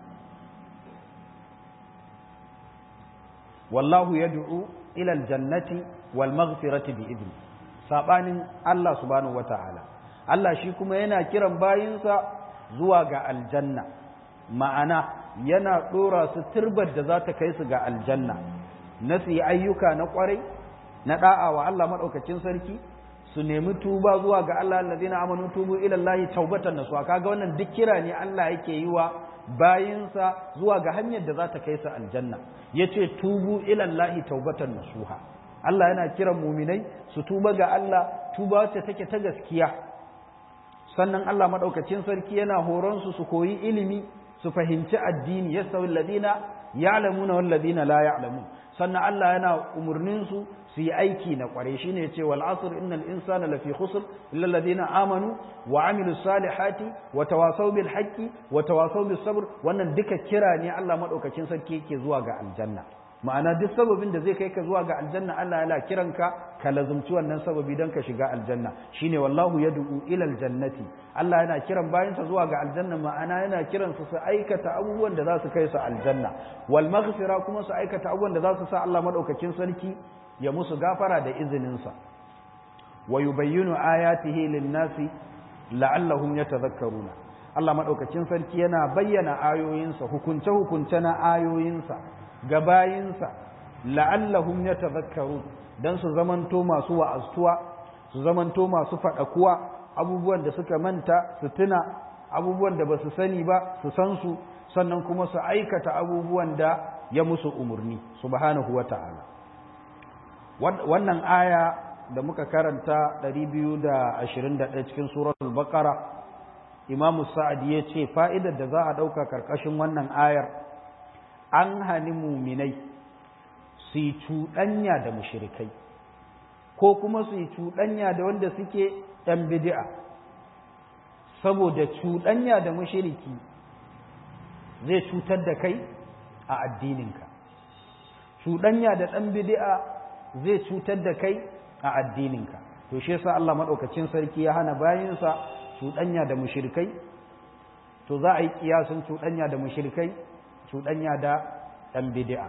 wallahu yad'u ila aljannati wal maghfirati bi idni sabanin Allah subhanahu wataala Allah shi kuma yana kiran bayinsa zuwa ga aljanna ma'ana yana dora su turbar da za ta kai su ga aljanna na su yi ayyuka na kwarai na da'a wa Allah madaukakin sarki su nemi tuba zuwa ga Allah allazina amanu tubu ila Allah taubatan nasuha kaga wannan duk kira ne Allah yake yi wa bayinsa zuwa ga hanyar da za ta kai su aljanna yace tubu ila Allah taubatan nasuha Allah yana kiran muminai su tuba ga Allah tuba wacce take ta gaskiya sannan Allah madaukakin sarki yana horon su su koyi ilimi su fahimci addini yasawi alladina ya'lamuna wal ladina la ya'lamun sannan Allah yana umurnin su su yi aiki na kware shine yace wal asr innal insana lafi khusr illa alladhina amanu wa amilus salihati wa tawasaw bil haqqi wa tawasaw bis sabr wannan duka kira ne Allah madaukakin sarki yake zuwa ga aljanna ma'ana duk sababin da zai kai ka zuwa ga aljanna Allah yana kiranka ka lazumci wannan sababi don ka shiga aljanna shine wallahu yad'u ila aljannati Allah yana kiran bayansa zuwa ga aljanna ma'ana yana kiran su su aikata abubuwan da za su kai su aljanna wal maghfira kuma su aikata abubuwan da za su sa Allah madaukakin sarki ya musu gafara da izinin sa wa yubayyinu ayatihi lin-nasi la'allahum yatadhakkaruna Allah madaukakin sarki yana bayyana ayoyinsa hukunce hukunce na ayoyinsa ga bayinsa la'allahum yatadhakkarun dan su zamanto masu wa'aztuwa su zamanto masu faɗakuwa abubuwan da suka manta su tuna abubuwan da basu sani ba su san su sannan kuma su aikata abubuwan da ya musu umurni subhanahu wata'ala wannan aya da muka karanta 221 cikin suratul baqara imamu sa'ad ya ce fa'idar da za a ɗauka karkashin wannan ayar an hani muminai su yi cuɗanya da mushirikai ko kuma su yi cuɗanya da wanda suke ɗan bidi'a saboda cuɗanya da mushiriki zai cutar da kai a addininka cuɗanya da ɗan bidi'a zai cutar da kai a addininka to shi yasa Allah maɗaukacin sarki ya hana bayansa cuɗanya da mushirikai to za a yi kiyasin cuɗanya da mushirikai cuɗanya da ɗan bidi'a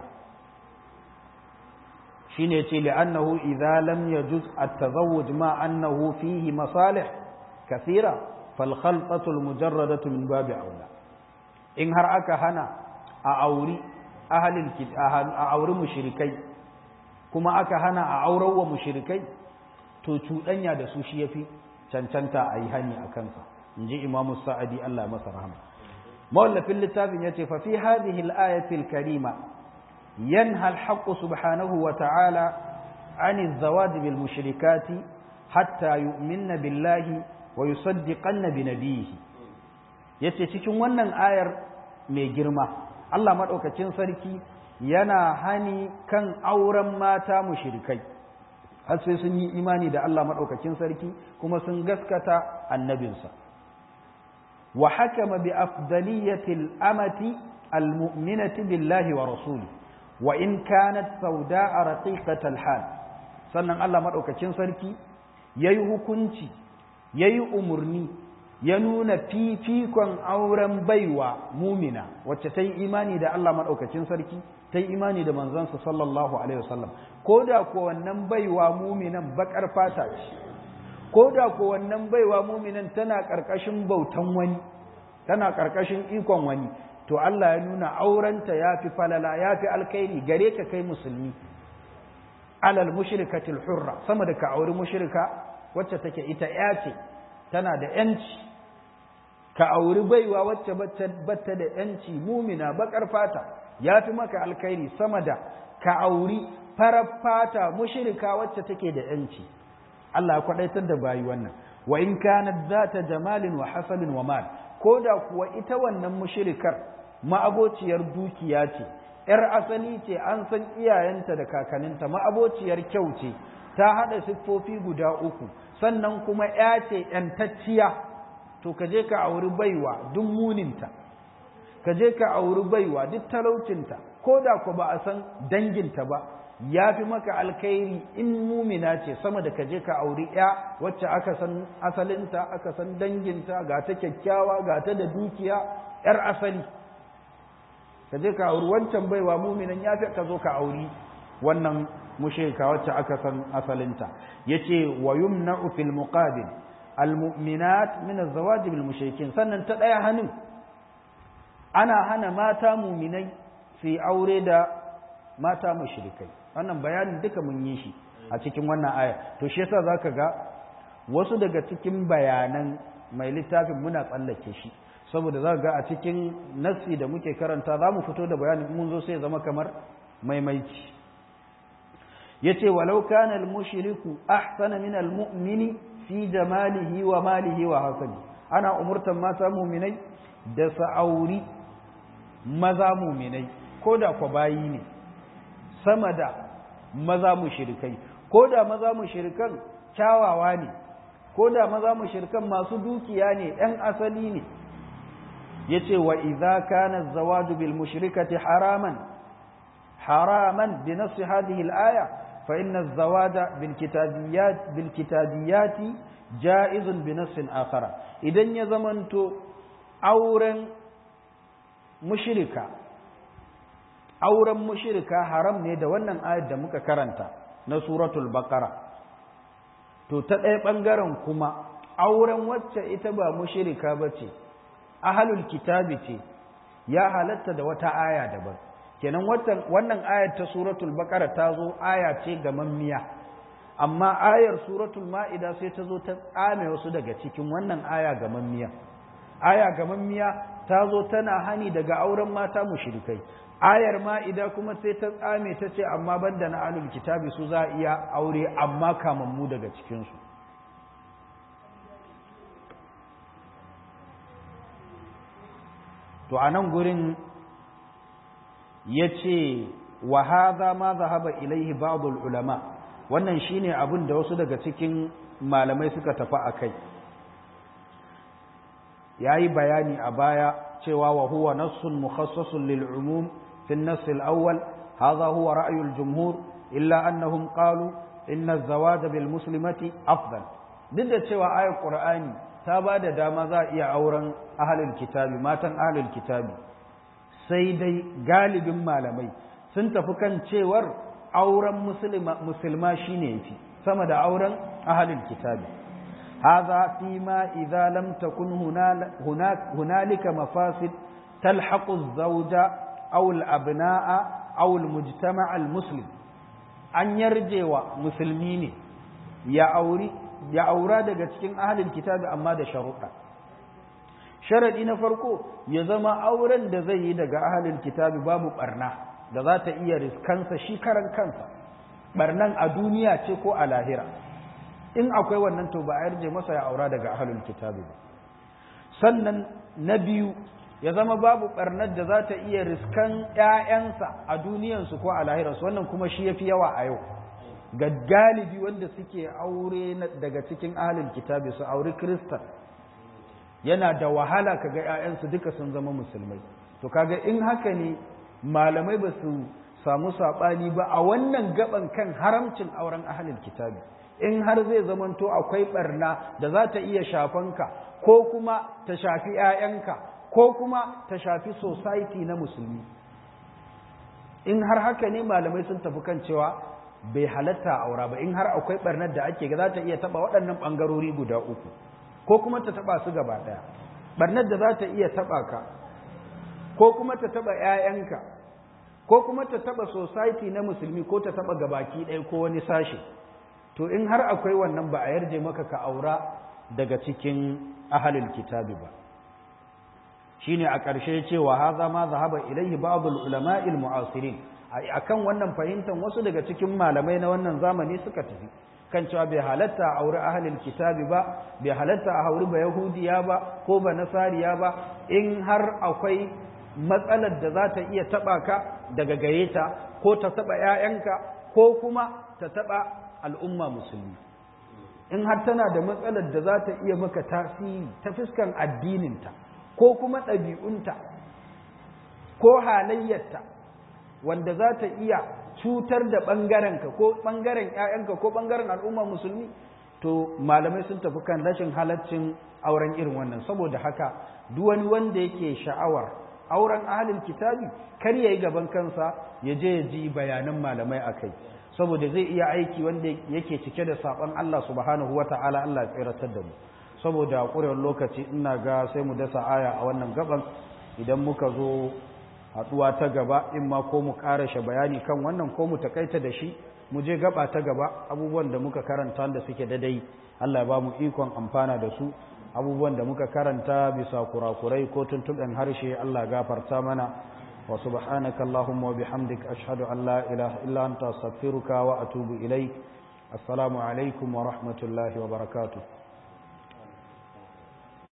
shi ne ce li'annahu idza lam yajuz at-tazawwuj ma annahu fihi masalih kathira fal khalqatu al-mujarradatu min babi aula in har aka hana a auri ahlil a auri mushrikai kuma aka hana a aurar wa mushrikai to cuɗanya da su shi yafi cancanta a yi hani a kansa in ji imamu sa'adi Allah masa rahama mawallafin littafin ya ce fafi hadhihi al-ayatil karima yanha al-haqq subhanahu wa ta'ala an az-zawaj bil mushrikati hatta yu'minna billahi wa yusaddiqanna bi nabiyhi yace cikin wannan ayar mai girma Allah madaukakin sarki yana hani kan auren mata mushrikai har sai sun yi imani da Allah madaukakin sarki kuma sun gaskata annabinsa وحكم بأفضلية الأمة المؤمنة بالله ورسوله وإن كانت سوداء رقيقة الحال sannan Allah maɗaukacin sarki ya yi hukunci ya yi umarni ya nuna fifikon auren baiwa mumina wacce ta yi imani da Allah maɗaukacin sarki ta yi imani da manzansa sallallahu alaihi wasallam ko da ko wannan baiwa muminan baƙar fata ce ko da ko wannan baiwa muminan tana ƙarƙashin bautan wani tana ƙarƙashin ikon wani to Allah ya nuna aurenta ya fi falala ya fi alkhairi gare ka kai musulmi alal mushrikatil hurra sama da ka auri mushrika wacce take ita ya ce tana da yanci ka auri baiwa wacce batta da yanci mumina bakar fata ya fi maka alkhairi sama da ka auri farar fata mushrika wacce take da yanci Allah ya kwadaitar da bayi wannan wa in kanat zata jamalin wa hasalin wa mal ko da kuwa ita wannan mushrikar ma'abociyar dukiya ce ‘yar asali ce an san iyayenta da kakaninta ma'abociyar kyau ce ta haɗa siffofi guda uku sannan kuma ‘ya ce ‘yantacciya to ka je ka auri baiwa duk muninta ka je ka auri baiwa duk talaucinta ko da ku ba a san danginta ba ya fi maka alkhairi in mumina ce sama da ka je ka auri ‘ya wacce aka san asalinta aka san danginta ga ta kyakkyawa ga ta da dukiya ‘yar asali ka je ka auri wancan baiwa muminan ya fi ka zo ka auri wannan mushrika wacce aka san asalinta yace wa yumna'u fil muqabil al mu'minat min az-zawaj bil mushrikin sannan ta daya hannun ana hana mata muminai su yi aure da mata mushrikai wannan bayanin duka mun yi shi a cikin wannan aya to shi yasa zaka ga wasu daga cikin bayanan mai littafin muna tsallake shi saboda za ga a cikin nassi da muke karanta za mu fito da bayanin mun zo sai zama kamar maimaici yace walau kana al-mushriku ahsana min al-mu'mini fi jamalihi wa malihi wa hasabi ana umurtan mata mu'minai da sa'auri maza mu'minai koda kwa bayi ne sama da maza mushrikai koda maza mushrikan kyawawa ne koda maza mushrikan masu dukiya ne ɗan asali ne yace wa idza kana az-zawaju bil mushrikati haraman haraman bi nass hadhihi al-aya fa inna az-zawaja bil kitabiyat bil kitabiyat jaiz bi nass akhara idan ya zamanto auren mushrika auren mushrika haram ne da wannan ayat da muka karanta na suratul baqara to ta ɗaya ɓangaren kuma auren wacce ita ba mushrika bace ahalul kitabi ce ya halatta da wata aya daban kenan wannan ayar ta suratul baqara ta zo aya ce ga mammiya amma ayar suratul ma'ida sai ta zo ta tsame wasu daga cikin wannan aya ga mammiya aya ga mammiya ta zo tana hani daga auren mata mushrikai ayar ma'ida kuma sai ta tsame ta ce amma banda na ahlul kitabi su za iya aure amma kamammu daga cikinsu to a nan gurin ya ce wa haza ma zahaba ilaihi ba'dul ulama wannan shine abin da wasu daga cikin malamai suka tafi a kai yayi bayani a baya cewa wa huwa nassun mukhassasun lil umum fi an-nass al-awwal hadha huwa ra'yu al-jumhur illa annahum qalu inna az-zawaj bil muslimati afdal duk da cewa ayat qur'ani ta ba da dama za a iya auren ahalul kitabi matan ahalul kitabi sai dai galibin malamai sun tafi kan cewar auren musulma shine yafi sama da auren ahalul kitabi hadha fi ma idza lam takun hunalika mafasid talhaqu az-zawja aw al-abna'a aw al-mujtama' al-muslim an yarjewa musulmi ne ya auri ya aura daga cikin ahalin kitabi amma da sharuɗa sharaɗi na farko ya zama auren da zai yi daga ahalin kitabi babu ɓarna da za ta iya riskansa shi karan kansa ɓarnan a duniya ce ko a lahira in akwai wannan to ba a yarje masa ya aura daga ahalin kitabi ba sannan na biyu ya zama babu ɓarnar da za ta iya riskan ‘ya'yansa a duniyansu ko a lahirarsu wannan kuma shi ya fi yawa a yau ga galibi wanda suke aure daga cikin ahalin kitabi su auri kristan yana da wahala kaga ‘ya'yansu duka sun zama musulmai to kaga in haka ne malamai ba su samu saɓani ba a wannan gaban kan haramcin auren ahalin kitabi in har zai zamanto akwai ɓarna da za ta iya shafanka ko kuma ta shafi ‘ya'yanka ko kuma ta shafi society na musulmi in har haka ne malamai sun tafi kan cewa bai halatta aura ba in har akwai barnar da ake ga za ta iya taba waɗannan ɓangarori guda uku ko kuma ta taba su gaba ɗaya barnar da za ta iya taba ka ko kuma ta taba ‘ya'yanka ko kuma ta taba society na musulmi ko ta taba gabaki ɗaya ko wani sashe to in har akwai wannan ba a yarje maka ka aura daga cikin ahalul kitabi ba shine a ƙarshe cewa haza ma zahaba ilaihi ba'd al-ulama'i al-mu'asirin akan wannan fahimtar wasu daga cikin malamai na wannan zamani suka tafi kan cewa bai halatta a auri ahlul kitabi ba bai halatta a auri ba yahudiya ba ko ba nasariya ba in har akwai matsalar da za ta iya taɓa ka daga gare ta ko ta taɓa 'ya'yanka ko kuma ta taɓa al'umma musulmi in har tana da matsalar da za ta iya maka tasiri ta fuskan addininta ko kuma ɗabi'unta ko halayyarta wanda za ta iya cutar da ɓangarenka ko ɓangaren 'ya'yanka ko ɓangaren al'umma musulmi to malamai sun tafi kan rashin halaccin auren irin wannan saboda haka duk wani wanda yake sha'awar auren ahalin kitabi kar ya yi gaban kansa ya je ya ji bayanan malamai a kai saboda zai iya aiki wanda yake cike da saɓon Allah subhanahu wata'ala Allah ya tsiratar da mu saboda ƙurewar lokaci ina ga sai mu dasa aya a wannan gaban idan muka zo haɗuwa ta gaba in ma ko mu ƙarashe bayani kan wannan ko mu takaita da shi mu je gaba ta gaba abubuwan da muka karanta da suke dadai Allah ya ba mu ikon amfana da su abubuwan da muka karanta bisa kurakurai ko tuntuɓen harshe Allah gafarta mana wa subhanaka allahumma wa bihamdik ashhadu an la ilaha illa anta astaghfiruka wa atubu ilaik assalamu alaikum wa rahmatullahi wa barakatuh